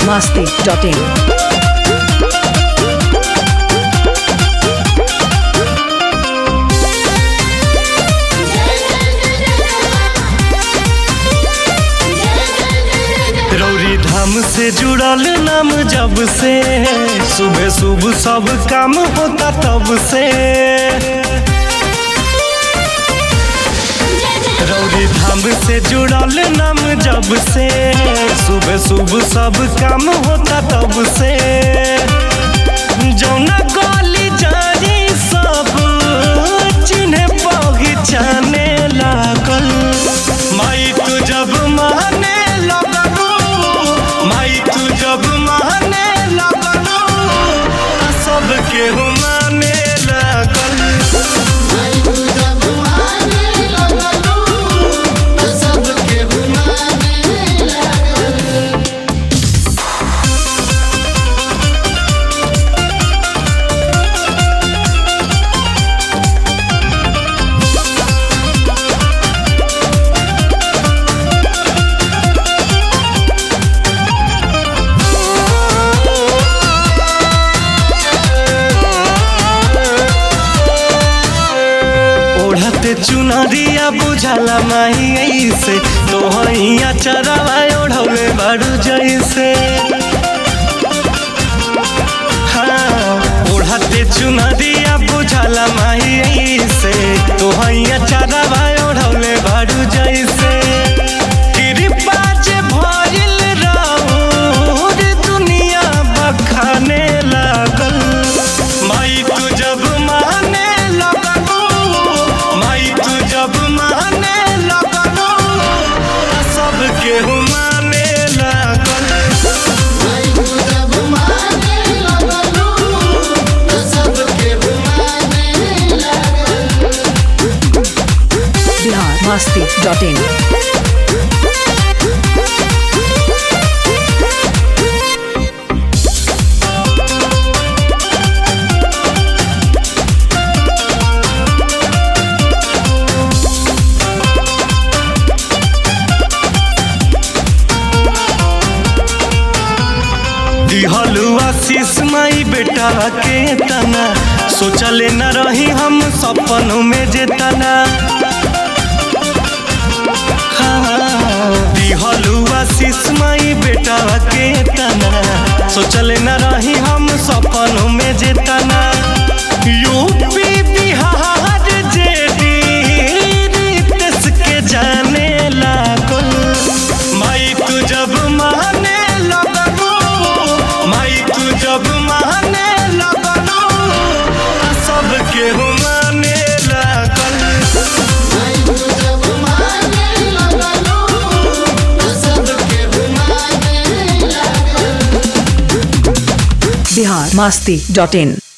masti.in. रौरी धाम से जुड़ल नाम जब से सुबह सुबह सब काम होता तब से रौरी धाम से जुड़ल नाम जब से सुबह सुबह सब काम होता तब से जौना गली जारी सब चिन्हे पहचाने लागल माई तू जब माने लगलू माई तू जब माने लगलू आ सबके माने लागल ओढ़ते चुनरिया बुझाला माही ऐसे तोहैया चरवा ओढ़ौले बारू जैसे हाँ ओढ़ते चुनरिया बुझाला माही ऐसे तोहैया चरवा ओढ़ौले बारू जैसे कृपा जे भइल राउर दुनिया बखाने लागल माई तू जब माने लगलू माई तू जब माने लगलू आ सबके माने लागल Bihar masti.in. दिहलु आशीष माई बेटा के तना सोचले न रही हम सपनों में जे तना हाँ, दिहलु आशीष माई बेटा के तना सोचले न रही हम सपनों में जे तना यूपी बिहार जेडी देश के जाने लागल माई तू जब माने लगलू माई तू जब माने लगलू आ सबके माने लागल Bihar masti.in.